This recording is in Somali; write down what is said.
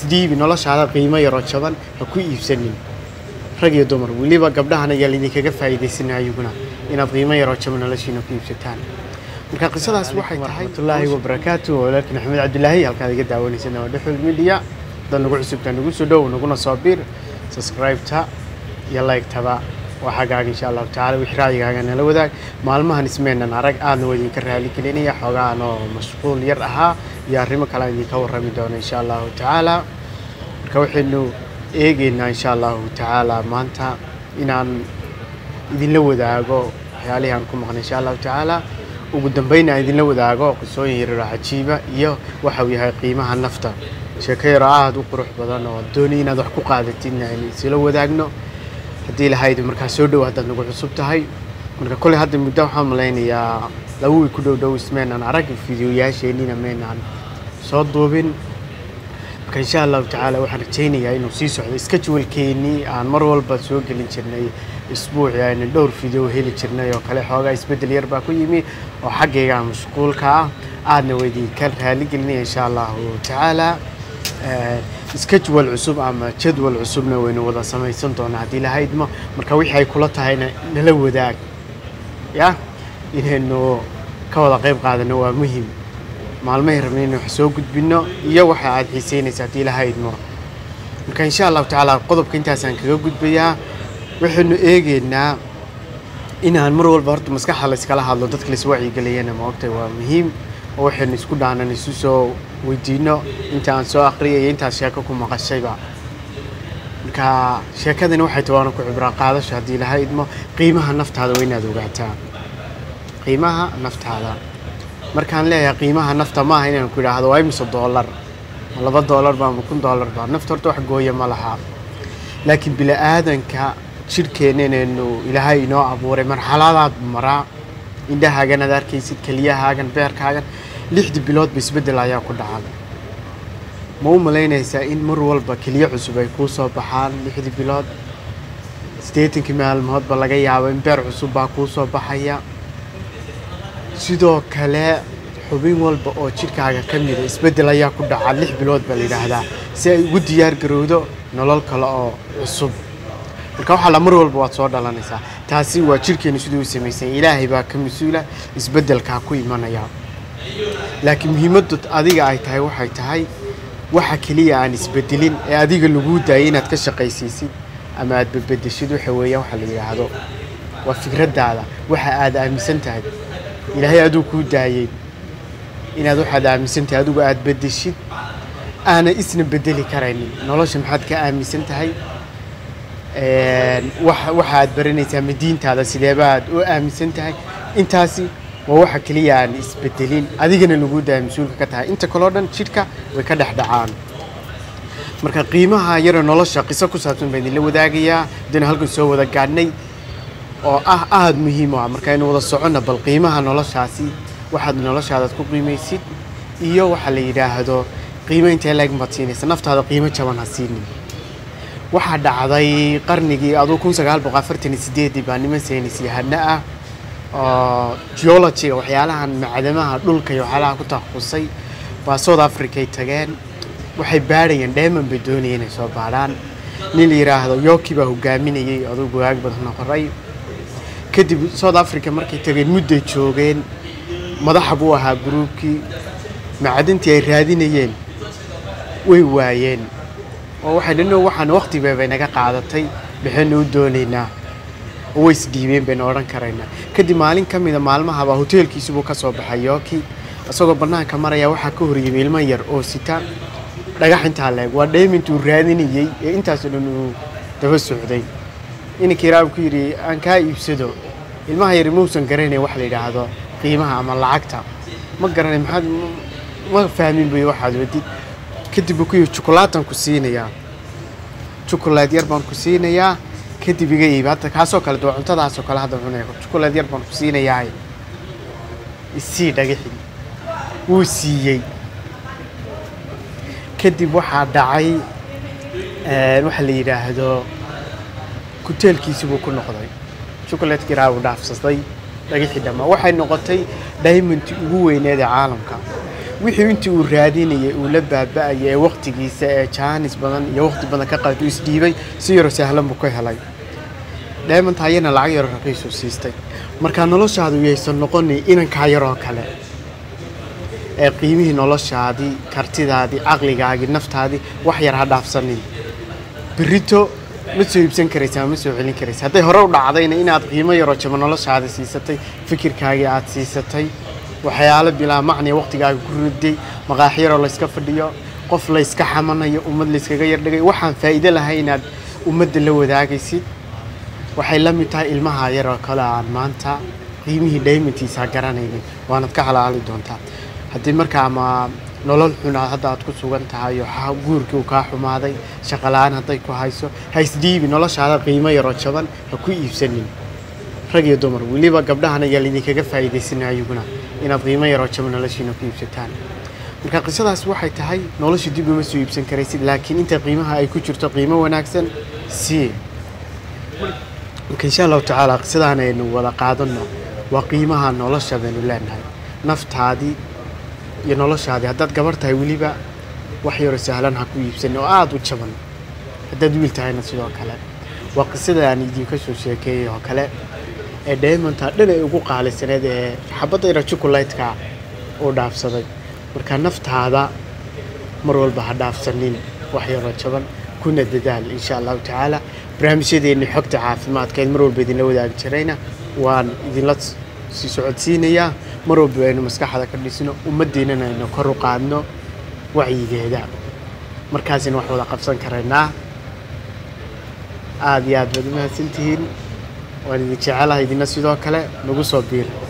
isdhiibi noloshaada qiimo yaroo jaban ha ku iibsanin rag iyo dumar weliba gabdhahana yaa laydinkaga faa'iidaysanay ayaguna inaad qiimo yaroo jaban noloshiina ku iibsataan marka qisadaas waxay tahay waraxmatullaahi wabarakaatu walaalkiin axmed cabdilaahi halkaad iga daawanaysan waa dhexul media dad nagu cusubta nagu soo dhow naguna soo bir subscribe-ta iyo like-taba waa xaggaaga insha allahu tacaala wixii raayigaaga nala wadaag maalmahan ismeenan arag aadna waa idinka raali gelinaya xoogaan oo mashquul yar ahaa iyo arrimo kale aan idinka warrami doono insha allahu tacaala marka waxaynu eegeynaa insha allahu tacaala maanta inaan idinla wadaago waxyaalihii aan ku maqnay insha allahu tacaala ugu dambeyn aan idinla wadaago qisooyin yaryaroo cajiiba iyo waxa uu yahay qiimaha nafta sheeko yaroo aada u qurux badan oo doonay inaad wax ku qaadatidna aynu isla wadaagno haddii lahayd markaa soo dhow haddaad nagu cusub tahay marka kolley hadda muddo waxaan malaynayaa laba wiil ku dhow dhow ismeenaan arag fideoyaasheenina meenaan soo duubin marka insha allahu tacaala waxaan rajaynayaa inuu sii socdo iska jawalkeennii aan mar walba soo gelin jirnay isbuucii aynu dhowr video heli jirnay oo kale xoogaa isbeddel yar baa ku yimi oo xaggayga mashquulka ah aadna waa idinka raali gelinaya insha allahu tacaala iska jawal cusub ama jadwal cusubna waynu wada samaysan doonaa haddii lahaydma marka wixii ay kula tahayna nala wadaag ya inaynu ka wada qayb qaadano waa muhim maalmahay rabna inaynu wax soo gudbino iyo waxa aad xiiseynaysa haddii lahaydma marka insha allahu tacaala qodobka intaasaan kaga gudbayaa waxaynu eegeynaa inaan mar walba horta maskaxda layskala hadlo dadka lais wacyigeliyana ma ogtahay waa muhiim oo waxaynu isku dhaanan isu soo weydiino inta aan soo aqriyay iyo intaad sheeko ku maqashayba marka sheekadani waxay tahay waana ku cibraa qaadasho haddii laha idmo qiimaha naftaada waa inaad ogaataa qiimaha naftaada markaan leeyahay qiimaha nafta maaha inaan ku idhaahdo waa imise doolar ma laba doolar ba ma kun doolar ba nafta horta wax gooya ma laha laakiin bili-aadanka jidhkeenna inaynu ilaahay inoo abuuray marxaladaad maraa indhahaagan aad arkaysid keliyahaagan beerkaagan lixdii biloodba isbeddel ayaa ku dhacan ma u malaynaysaa in mar walba keliyo cusub ay kuu soo baxaan lixdii bilood siddeetankii maalmoodba laga yaabo in beer cusub baa kuu soo baxaya sidoo kale xubin walba oo jidhkaaga ka mida isbeddel ayaa ku dhaca lix bilood baa la yidhaahdaa si ay ugu diyaar garowdo nolol kale oo cusub marka waxaa la mar walba waad soo dhalanaysaa taasi waa jidhkeenu siduu u samaysan ilaahay baa ka mas-uula isbeddelkaa ku imanaya laakiin muhiimaddu adiga ay tahay waxay tahay waxa keliya aan isbedelin ee adiga laguu daayay inaad ka shaqaysiisid ama aad bedbedeshid waxa weeyaan waxa la yidhaahdo waa fikraddaada waxa aad aaminsan tahay ilaahay aduu kuu daayey inaad waxaad aaminsan tahay adigu aad bedeshid aana isna bedeli karaynin nolosha maxaad ka aaminsan tahay waxa aad baranaysaa ma diintaada sideebaad u aaminsan tahay intaasi waa waxa keliya aan isbedelin adigana lagu daaya mas-uulka ka tahay inta kaleo dhan jidhka way ka dhex dhacaan marka qiimaha yaro nolosha qiso ku saabsan baan idinla wadaagayaa haddaynu halkan soo wada gaadhnay oo ah aada muhiim u ah markaynu wada soconna bal qiimaha noloshaasi waxaad noloshaadaad ku qiimaysid iyo waxa la yidhaahdo qiimo intee leeg baad siinaysa naftaada qiimo jaban ha siinin waxaa dhacday qarnigii aduu kun sagaal boqol afartan iyo sideedii baa niman saynis yahano ah oo geologiga waxyaalahan macdamaha dhulka iyo waxyaalaha ku takhasusay baa south africa ay tageen waxay baadhayeen dheeman bay doonayeen inay soo baadhaan nin la yidhaahdo yoki baa hogaaminayay aduu gogaag badan qoray kadib south africa markay tageen mudday joogeen madaxa buu ahaa gruubkii macdintii ay raadinayeen way waayeen oo waxay dhanno waxaan waqtiba bay naga qaadatay maxaynu u doonaynaa oo way isdhiibeen baynu odhan karaynaa kadib maalin ka mida maalmahabaa hoteelkiisibuu ka soo baxay yooki isagoo bannaanka maraya waxaa ka horyimay ilmo yar oo sita dhagax intaa leeg waa dheemintuu raadinayey ee intaasoo dhan uu daba socday inankii raab ku yidhi aan kaa iibsado ilmaha yari mausan garanay wax la yidhaahdo qiimaha ama lacagta ma garanay maxaad ma fahmin buy waxaad wadid kadib buu ku yidhi jukulaatan ku siinayaa jukulaad yar baan ku siinayaa kadib iga iibi hadda kaasoo kale dee cuntadaasoo kale hadda cunaya jukulaad yar baan ku siinayaa isii dhagixi wuu siiyey kadib waxaa dhacay waxa la yidhaahdo kuteelkiisii buu ku noqday jukulaadkii raa uu dhaafsaday dhagixii dhammaa waxay noqotay diamondtii ugu weyneed ee caalamka wixii intii uu raadinayay uu la baaba'ayay ee waqtigiisa ee jaanis badan iyo waqti badan ka qaatay uu isdhiibay si yaro sahlan buu ka helay diamond ayana lacag yaro raqiisuu siistay markaa noloshaadu yaysan noqonin inankaa yaroo kale ee qiimihii noloshaadii kartidaadii caqligaagii naftaadii wax yar ha dhaafsanin berito ma soo iibsan karaysa ma soo celin karaysa hadday hore u dhacdayna inaad qiimo yaroo jaba noloshaada siisatay fikirkaagii aad siisatay waxyaalo bilaa macniya waqtigaaga ku riday maqaax yaroo layska fadhiyo qof layska xamanayo ummad layskaga yardhigay waxaan faa'iido lahay inaad ummadda la wadaagaysid waxay la mid tahay ilmaha yaroo kale aan maanta qiimihii dhaymantiisa garanaynin waanad ka halaali doontaa haddii markaa ama nolol xun aad hadda aad ku sugan tahay oo ha- guurkii uu kaa xumaaday shaqala-aan hadday ku hayso ha isdhiibi noloshaada qiimo yaroo jaban ha ku iibsanin rag iyo dumar weliba gabdhahan ayaa laydinkaga faa'iidaysanaya ayaguna inaad qiimo yaroo jaban noloshiina ku iibsataan marka qisadaas waxay tahay nolosha dib uma soo iibsan karaysid laakiin inta qiimaha ay ku jirto qiimo wanaagsan sii marka insha allahu tacaala qisadaan aynu wada qaadano waa qiimaha nolosha baynu leenahay naftaadii iyo noloshaadii haddaad gabar tahay weliba wax yaroo sahlan ha ku iibsanin oo aada u jaban haddaad wiil tahayna sidoo kale waa qisada aan idinka soo sheekeeyay oo kale ee diamonta dhan ay ugu qaalisaneed ee xabadda yara jukulaytka uu dhaafsaday marka naftaada mar walba ha dhaafsanin wax yaroo jaban kuna dadaal insha allahu tacaala barnaamijyadeeni xogta caafimaadkeed mar walba idinla wadaagi jirayna waan idinla sii socodsiinayaa mar walba aynu maskaxda ka dhisno ummaddeennana aynu kor u qaadno wacyigeeda markaasina wax wada qabsan karaynaa aada iyo aad baad u mahadsantihiin waan idin jecelahay idina sidoo kale nagu soo biir